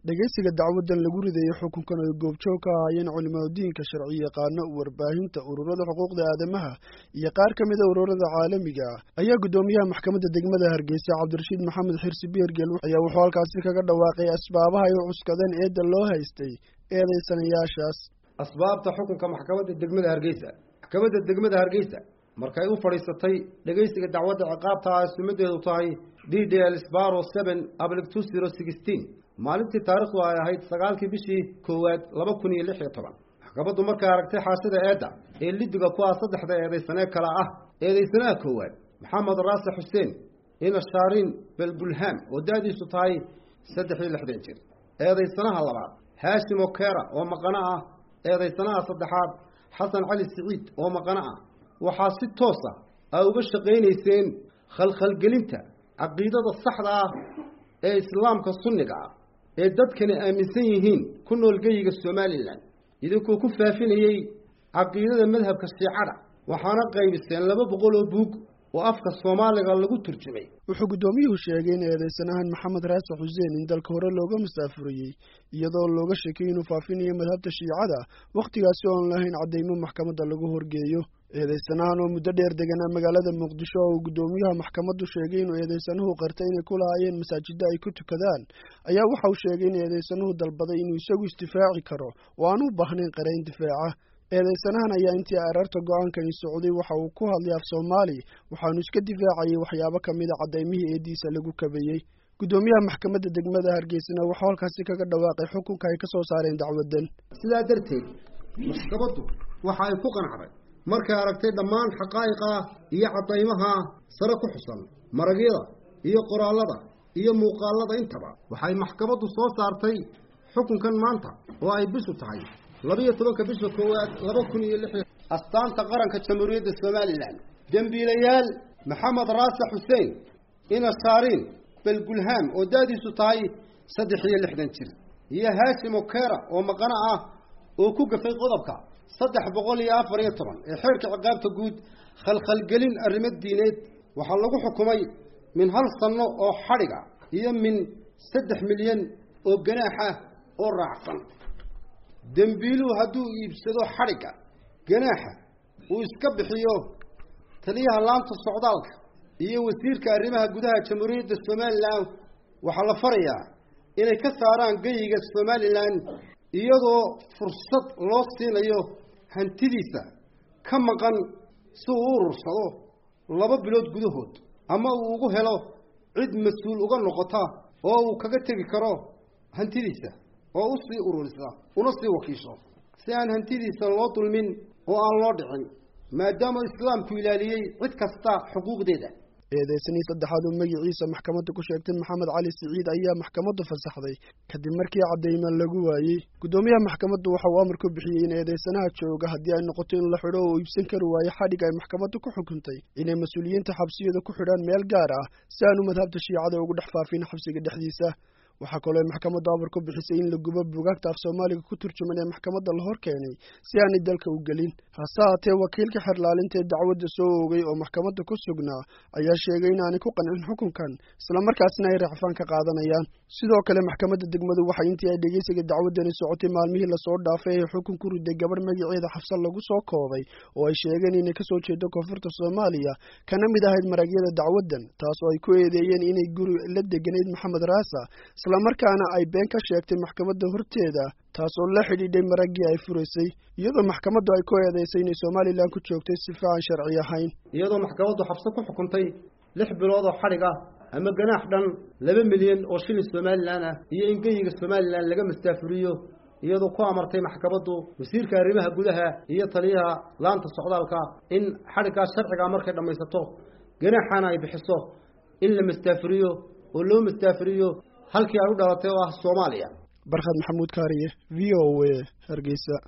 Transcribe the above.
dhegeysiga dacwadan lagu ridaeyey xukunkan ay goobjoog ka ahaayeen culimadiinka sharci yaqaano warbaahinta ururada xuquuqda aadamaha iyo qaar ka mida ururada caalamiga ah ayaa guddoomiyaha maxkamadda degmada hargeysa cabdirashiid maxamed xirsi beergel ayaa wuxuu halkaasi kaga dhawaaqay asbaabaha ay u cuskadeen eedda loo haystay eedaysanayaashaas asbaabta xukunka maxkamadda degmada hargeysa maxkamadda degmada hargeysa markay u fadhiisatay dhegeysiga dacwadda ciqaabta ah sumadeedu tahay d d l sbaro seven ablic two zero sixteen maalintii taarikhdu ay ahayd sagaalkii bishii koowaad laba kun iyo lix iyo toban maxkamaddu markay aragtay xaashida eedda ee lidiga ku ah saddexda eedaysanee kale ah eedaysanaha koowaad maxamed raase xuseen ina shaarin belbulham oo da-diisu tahay saddex iyo lixdan jir eedaysanaha labaad haashim okera oo maqano ah eedaysanaha saddexaad xasan cali siciid oo maqano ah waxaa si toosa ay uga shaqaynayseen khalkhalgelinta caqiidada saxda ah ee islaamka sunniga ah ee dadkani aaminsan yihiin ku nool geyiga somalilan idinkuu ku faafinayey caqiidada madhabka shiicada waxaana qaybiseen laba boqol oo buug oo afka soomaaliga lagu turjumay wuxuu guddoomiyuhu sheegay in eedaysanahan maxamed raase xuseen in dalka hore looga masaafuriyey iyadoo looga sheekay inuu faafinayo madhabta shiicada wakhtigaasi oon lahayn caddaymo maxkamadda lagu horgeeyo eedaysanahan oo muddo dheer deganaa magaalada muqdisho oo uu guddoomiyaha maxkamaddu sheegay inuu eedaysanuhu qartay inay ku lahaayeen masaajidda ay ku tukadaan ayaa waxa uu sheegay in eedaysanuhu dalbaday inuu isagu isdifaaci karo oo aan u baahnayn qarayn difaaca eedaysanahan ayaa intii ararta go-aankani socday waxa uu ku hadlay af soomaali waxaanu iska difaacayay waxyaabo ka mid a caddaymihii eeddiisa lagu kabayey guddoomiyaha maxkamadda degmada hargeysana wuxuu halkaasi kaga dhawaaqay xukunka ay ka soo saareen dacwaddan sidaa darteed maxkamaddu waxa ay ku qanacday markay aragtay dhammaan xaqaa'iqa iyo caddaymaha sare ku xusan maragyada iyo qoraallada iyo muuqaallada intaba waxay maxkamaddu soo saartay xukunkan maanta oo ay bishu tahay labiyo tobanka bisha koowaad laba kun iyo lix astaanta qaranka jamhuuriyadda somalilan dembiilayaal maxamed raase xuseen ina shaariin belgulham oo da-diisu tahay saddex iyo lixdan jir iyo haashim okera oo maqano ah oo ku gafay qodobka saddex boqol iyo afar iyo toban ee xeerka ciqaabta guud khalkhalgelin arrimo diineed waxaa lagu xukumay min hal sanno oo xadhiga iyo min saddex milyan oo ganaaxa oo raacsan dembiiluhu hadduu iibsado xadhigga ganaaxa uu iska bixiyo taliyaha laanta socdaalka iyo wasiirka arrimaha gudaha jamhuuriyadda somalilan waxaa la farayaa inay ka saaraan geyiga somalilan iyadoo fursad loo siinayo hantidiisa ka maqan si uu u urursado laba bilood gudahood ama uu ugu helo cid mas-uul uga noqota oo uu kaga tegi karo hantidiisa oo u sii ururisa una sii wakiisho si aan hantidiisa loo dulmin oo aan loo dhicin maadaama islaamku ilaaliyey cid kasta xuquuqdeeda eedaysanii saddexaad oo magaciisa maxkamadda ku sheegtay maxamed cali siciid ayaa maxkamaddu fasaxday kadib markii caddayma lagu waayey guddoomiyaha maxkamaddu waxa uu amar ku bixiyey in eedaysanaha jooga haddii ay noqoto in la xidho oo iibsan kari waayo xadhig ay maxkamaddu ku xukuntay inay mas-uuliyiinta xabsiyada ku xidhaan meel gaar ah si aanu madhabta shiicada ugu dhex faafin xabsiga dhexdiisa waxaa kaloo maxkamaddu amar ku bixisay in la gubo buugaagta af soomaaliga ku turjuman ee maxkamadda la hor keenay si aanay dalka u gelin hase haatee wakiilka xerlaalinta ee dacwadda soo oogay oo maxkamadda ku sugnaa ayaa sheegay inaanay ku qancin xukunkan islamarkaasna ay racfaan ka qaadanayaan sidoo kale maxkamadda degmadu waxay intii ay dhegeysiga dacwaddani socotay maalmihii lasoo dhaafay ee xukun ku riday gabadh magaceeda xabsan lagu soo koobay oo ay sheegeen inay kasoo jeedo koonfurta soomaaliya kana mid ahayd maragyada dacwaddan taas oo ay ku eedeeyeen inay guri la deganayd maxamed raasa islamarkaana ay been ka sheegtay maxkamadda horteeda taas oo la xidhiidhay maraggii ay furaysay iyadoo maxkamaddu ay ku eedaysay inay somalilan ku joogtay sifa aan sharci ahayn iyadoo maxkamaddu xabso ku xukuntay lix bilood oo xadhig ah ama ganaax dhan laba milyan oo shilin somalilan ah iyo in geyiga somalilan laga mastaafuriyo iyadoo ku amartay maxkamaddu wasiirka arrimaha gudaha iyo taliyaha laanta socdaalka in xadhiggaas sharcigaa markay dhammaysato ganaaxana ay bixiso in la mastaafuriyo oo loo mastaafuriyo halkii ay u dhalatay oo ah soomaaliya barkhad maxamuud kaariye v o a hargeysa